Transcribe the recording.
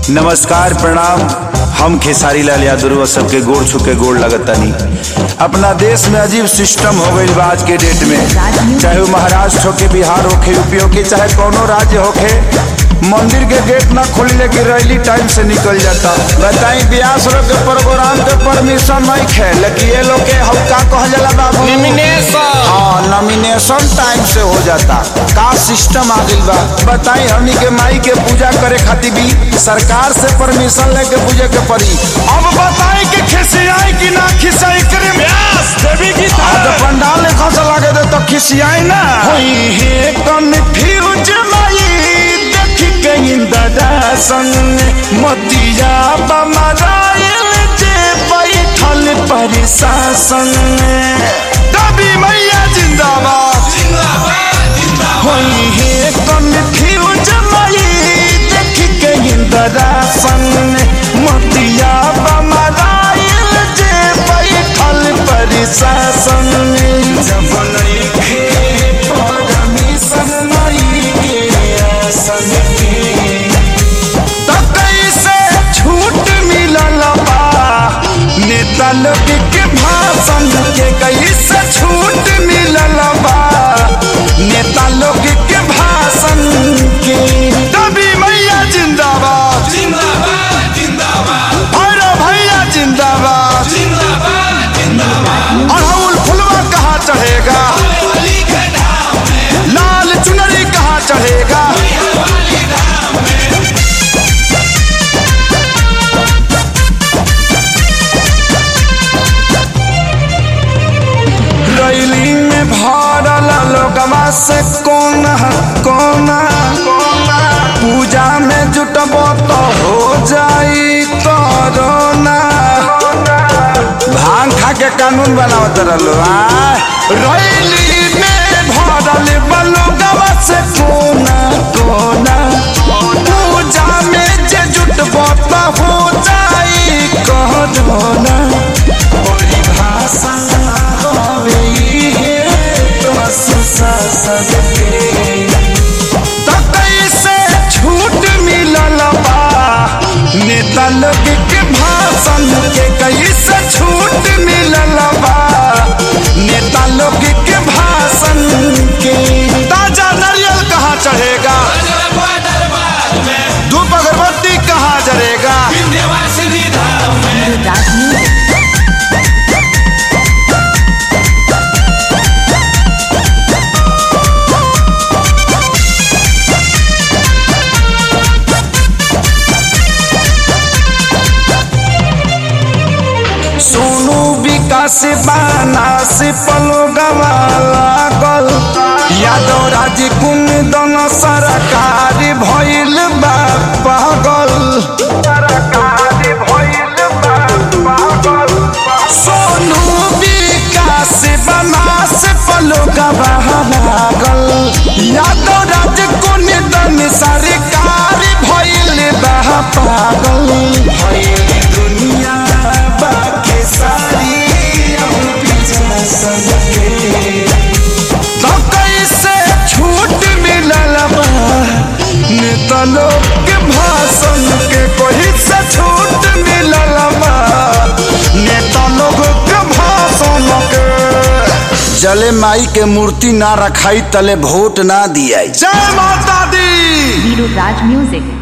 नमस्कार प्रणाम हम खेसारी लाल यादव सबके गोड़ छुके गोड़ लगतनी अपना देश में अजीब सिस्टम हो गई बा आज के डेट में चाहे वो महाराष्ट्र होके बिहार होके यूपी होके चाहे कोनो राज्य होके मंदिर के गेट ना खोलने की रैली टाइम से निकल जाता बताई ब्यास लोग के प्रोग्राम के परमिशन नहीं खे लेकिन ये लोग के हम का कहल जाला बाबू Nomination। हाँ नॉमिनेशन टाइम से हो जाता का सिस्टम आ गइल बा बताई हमनी के माई के पूजा करे खातिर भी सरकार से परमिशन लेके पूजे के पड़ी अब बताई कि खिसियाई कि ना खिसियाई करे व्यास देवी की अब तो पंडाल ने खस लगे दे तो खिसियाई ना होई हे कन्फ्यूज माई देख के इंदरा संग मतिया बमराइल जे बैठल प्रशासन दबी मैया जिंदाबाद होई हे कन्फ्यूज माई देख के इंदरा संग मतिया बमराइल जे बैठल प्रशासन जब नइखे परमिशन नइखे आसन के त कैसे छूट मिलल बा नेता लोग के भाषण के कैसे छूट मिलल बा नेता लोग के भाषण के तभी मैया जिंदाबाद जिंदाबाद जिंदाबाद भैरव भैया जिंदाबाद जिंदाबाद जिंदाबाद अड़हुल फुलवा कहाँ चढ़ेगा वाली के नाम में लाल चुनरी कहाँ चढ़ेगा वाली नाम में रैली में भरल लोगवा से कोना कोना पूजा में जुटब तो हो जाई कोरोना भांग खा के कानून बनावत रहलो आ रैली में भरल बलोगवा से कोना कोना पूजा में जे जुटब तो हो जाई कोरोना परिभाषा हवे इहे तो सुशासन के त कैसे छूट मिलल बा नेता लोग के भाषण के कैसे छूट मिलल बा नेता लोग के भाषण के ताजा नारियल कहाँ चढ़ेगा अजरबा दरबार में धूप अगरबत्ती कहाँ जरेगा विंध्यवासिनी धाम में सोनू विकास बानास पलो गवा लागल यादव राज कुंदन सरकार भइल बा पागल सोनू विकास बनास पलो गवा लागल यादव राज कुंदन सरकार भइल बा पागल भइल दुनिया बाके सारी हम पीछा सके तो कैसे छूट मिलल बा नेता लोग के भाषण के कोई से छूट मिलल बा नेता लोग के भाषण के जले माई के मूर्ति ना रखाई तले वोट ना दिया जय माता दी Raj Music.